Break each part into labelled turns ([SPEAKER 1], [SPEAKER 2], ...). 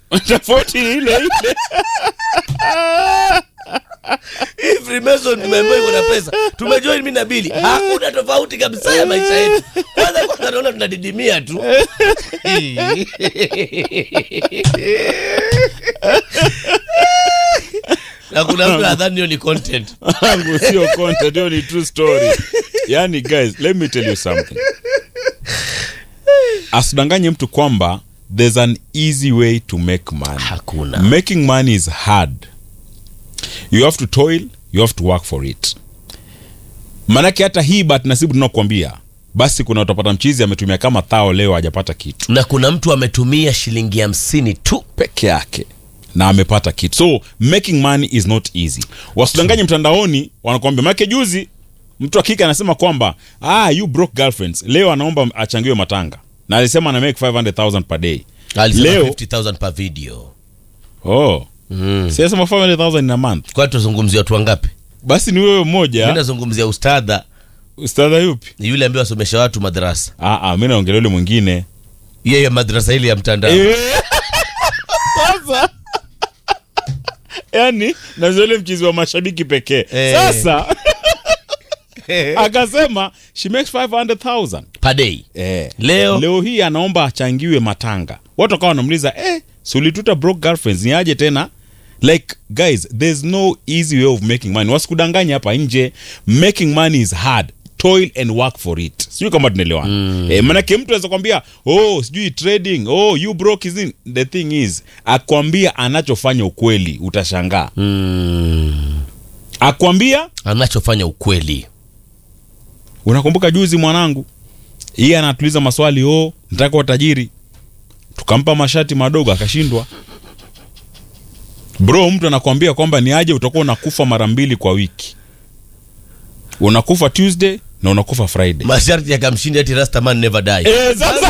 [SPEAKER 1] tofauti ni ile ile
[SPEAKER 2] Hii Freemason tumeambiwa iko na pesa. Tumejoin mimi na Bili. Hakuna tofauti kabisa ya maisha yetu. Kwanza kwanza naona tunadidimia tu. Na kuna mtu nadhani hiyo ni content.
[SPEAKER 1] wangu sio content hiyo ni true story yani guys let me tell you something asidanganye mtu kwamba there's an easy way to make money
[SPEAKER 2] Hakuna.
[SPEAKER 1] making money is hard you have to toil you have to work for it manake hata hii bat nasibu tunakuambia basi kuna utapata mchizi ametumia kama thao leo hajapata kitu
[SPEAKER 2] Na kuna mtu ametumia shilingi hamsini tu.
[SPEAKER 1] peke yake na amepata kitu so making money is not easy wasidanganye mtandaoni wanakuambia manake juzi mtu akika anasema kwamba ah, you broke girlfriends leo anaomba achangiwe matanga na alisema ana make 500000 per day
[SPEAKER 2] Alisema
[SPEAKER 1] Leo-
[SPEAKER 2] 50,000 per video.
[SPEAKER 1] oh
[SPEAKER 2] Mm.
[SPEAKER 1] siasema 500000 in a month
[SPEAKER 2] Kwa tuzungumzia watu wangapi?
[SPEAKER 1] basi ni wewe
[SPEAKER 2] Mimi
[SPEAKER 1] mmoja
[SPEAKER 2] nazungumzia ustadha
[SPEAKER 1] ustadha yupi
[SPEAKER 2] ni yule ambaye wasomesha watu madrasa.
[SPEAKER 1] ah, ah, mi naongelea yule mwingine
[SPEAKER 2] Yeye madrasa ile ya mtandao.
[SPEAKER 1] sasa yani nazole mchizi wa mashabiki pekee
[SPEAKER 2] Eh.
[SPEAKER 1] sasa akasema she makes 500000
[SPEAKER 2] Per day.
[SPEAKER 1] eh.
[SPEAKER 2] Leo
[SPEAKER 1] leo hii anaomba achangiwe matanga watu wakawa wanamuliza eh, sulituta broke girlfriends ni aje tena like guys there's no easy way of making money wasikudanganya hapa nje making money is hard toil and work for it sijui kama tunaelewana mm. eh, manake mtu anaweza kwambia oh sijui trading oh you broke is in the thing is akwambia anachofanya ukweli utashangaa
[SPEAKER 2] mm,
[SPEAKER 1] akwambia
[SPEAKER 2] anachofanya ukweli
[SPEAKER 1] unakumbuka juzi mwanangu yeye anatuliza maswali oh nataka kuwa tajiri tukampa mashati madogo akashindwa bro mtu anakwambia kwamba ni aje utakuwa unakufa mara mbili kwa wiki unakufa tuesday na unakufa friday
[SPEAKER 2] masharti yakamshinda ati rastaman never die
[SPEAKER 1] Eh, sasa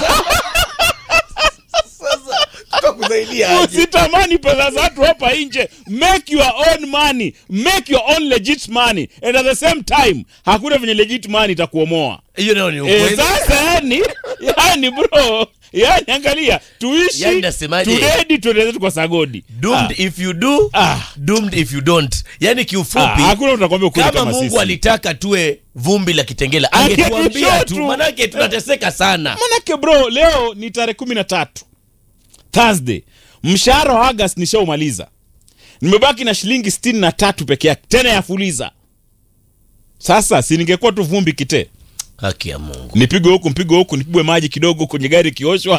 [SPEAKER 2] Tutakusaidia aje?
[SPEAKER 1] usitamani pesa za watu hapa nje make your own money make your own legit money and at the same time hakuna venye legit money itakuomoa
[SPEAKER 2] hiyo nayo ni
[SPEAKER 1] Eh,
[SPEAKER 2] ukweli
[SPEAKER 1] sasa yani yani bro yani angalia tuishi
[SPEAKER 2] Yani nasemaje?
[SPEAKER 1] tudedi tuende zetu kwa sagodi
[SPEAKER 2] doomed if you do
[SPEAKER 1] Ah.
[SPEAKER 2] doomed if you don't yani kiufupi
[SPEAKER 1] Ah, hakuna mtu anakwambia ukweli
[SPEAKER 2] kama
[SPEAKER 1] kama
[SPEAKER 2] mungu
[SPEAKER 1] sisi
[SPEAKER 2] alitaka tuwe vumbi la kitengela
[SPEAKER 1] Angetushow
[SPEAKER 2] angetuambia tu
[SPEAKER 1] tu.
[SPEAKER 2] manake tunateseka sana
[SPEAKER 1] manake bro leo ni tarehe kumi na tatu thursday mshahara wa agas nishaumaliza nimebaki na shilingi sitini na tatu peke yake tena ya fuliza sasa si ningekuwa tu vumbi kitee
[SPEAKER 2] haki ya mungu
[SPEAKER 1] nipigwe huku mpigwe huku nipigwe maji kidogo kwenye gari ikioshwa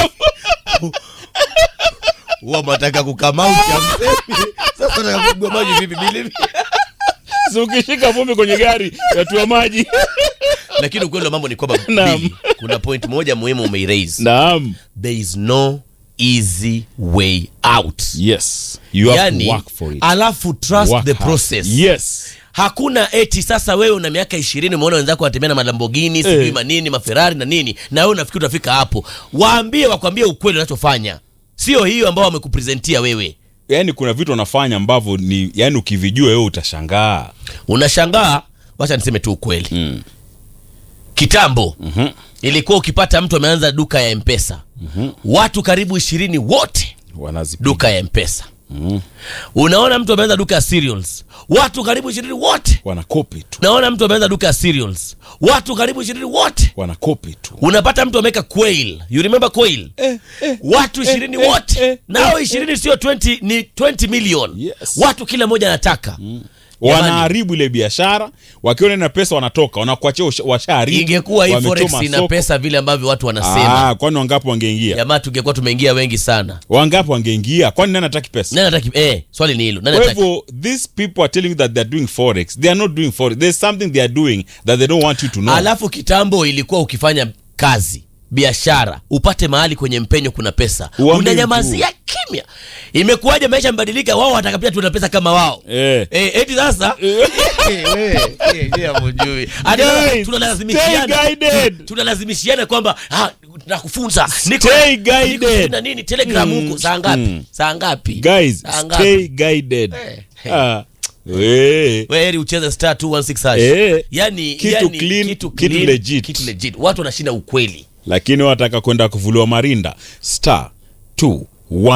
[SPEAKER 2] huwa mataka kukamauti amsemi sasa nataka kupigwa maji vipi bili
[SPEAKER 1] si ukishika vumbi kwenye gari yatua maji
[SPEAKER 2] lakini ukweli wa mambo ni kwamba
[SPEAKER 1] Naam.
[SPEAKER 2] Billy, kuna point moja muhimu umeiraise
[SPEAKER 1] naam
[SPEAKER 2] there is no easy way out
[SPEAKER 1] yes you have
[SPEAKER 2] yani
[SPEAKER 1] to work for it
[SPEAKER 2] alafu trust
[SPEAKER 1] Work
[SPEAKER 2] the
[SPEAKER 1] hard.
[SPEAKER 2] process
[SPEAKER 1] yes
[SPEAKER 2] hakuna eti sasa wewe una miaka ishirini umeona wenzako wanatembea na malambogini sijui
[SPEAKER 1] Eh.
[SPEAKER 2] manini maferari na nini na wewe unafikiri utafika hapo waambie wakwambie ukweli unachofanya sio hiyo ambao wamekupresentia wewe
[SPEAKER 1] yani kuna vitu wanafanya ambavyo ni yani ukivijua wewe utashangaa
[SPEAKER 2] unashangaa wacha niseme tu ukweli
[SPEAKER 1] mm.
[SPEAKER 2] kitambo
[SPEAKER 1] Mhm.
[SPEAKER 2] ilikuwa ukipata mtu ameanza duka ya mpesa mm-hmm. watu karibu ishirini wote
[SPEAKER 1] wanazipiga
[SPEAKER 2] duka ya mpesa mm-hmm. unaona mtu ameanza duka ya cereals watu karibu ishirini wote
[SPEAKER 1] wanakopi tu
[SPEAKER 2] unaona mtu ameanza duka ya cereals watu karibu ishirini wote
[SPEAKER 1] wanakopi tu
[SPEAKER 2] unapata mtu ameweka quail you remember quail
[SPEAKER 1] eh, eh.
[SPEAKER 2] watu ishirini
[SPEAKER 1] eh,
[SPEAKER 2] wote
[SPEAKER 1] eh,
[SPEAKER 2] nao ishirini sio 20 ni 20 million
[SPEAKER 1] Yes.
[SPEAKER 2] watu kila mmoja anataka
[SPEAKER 1] wanaharibu ile biashara wakiona na pesa wanatoka wanakuachia usha- washaharibu
[SPEAKER 2] ingekuwa hii
[SPEAKER 1] wamechoma
[SPEAKER 2] forex ina
[SPEAKER 1] soko.
[SPEAKER 2] pesa vile ambavyo watu wanasema
[SPEAKER 1] Ah, kwani wangapi wangeingia
[SPEAKER 2] jamaa tungekuwa tumeingia wengi sana
[SPEAKER 1] wangapi wangeingia kwani nani hataki pesa
[SPEAKER 2] nani ataki eh, swali ni hilo nani
[SPEAKER 1] kwa
[SPEAKER 2] ataki
[SPEAKER 1] hivyo these people are telling you that they're doing forex they are not doing forex there's something they are doing that they don't want you to know
[SPEAKER 2] alafu kitambo ilikuwa ukifanya kazi biashara upate mahali kwenye mpenyo kuna pesa
[SPEAKER 1] Uambiwi
[SPEAKER 2] unanyamazia kimya imekuwaje maisha yamebadilika wao wataka pia tuna pesa kama wao
[SPEAKER 1] eh.
[SPEAKER 2] Eh, eti sasa
[SPEAKER 1] Guys, stay
[SPEAKER 2] tunalazimishiana
[SPEAKER 1] guided.
[SPEAKER 2] tunalazimishiana kwamba ah, nakufunza niko
[SPEAKER 1] Stay
[SPEAKER 2] niko
[SPEAKER 1] guided.
[SPEAKER 2] na nini telegram
[SPEAKER 1] Mm,
[SPEAKER 2] huko saa ngapi
[SPEAKER 1] mm.
[SPEAKER 2] saa ngapi
[SPEAKER 1] guys
[SPEAKER 2] Saa ngapi?
[SPEAKER 1] stay guided
[SPEAKER 2] Eh,
[SPEAKER 1] ah. we.
[SPEAKER 2] Wewe heri ucheze star 216 hash.
[SPEAKER 1] Eh.
[SPEAKER 2] yani,
[SPEAKER 1] Kitu
[SPEAKER 2] yani,
[SPEAKER 1] clean,
[SPEAKER 2] kitu,
[SPEAKER 1] kitu
[SPEAKER 2] clean,
[SPEAKER 1] legit.
[SPEAKER 2] kitu legit watu wanashinda ukweli
[SPEAKER 1] lakini wataka kwenda kuvuliwa marinda star 2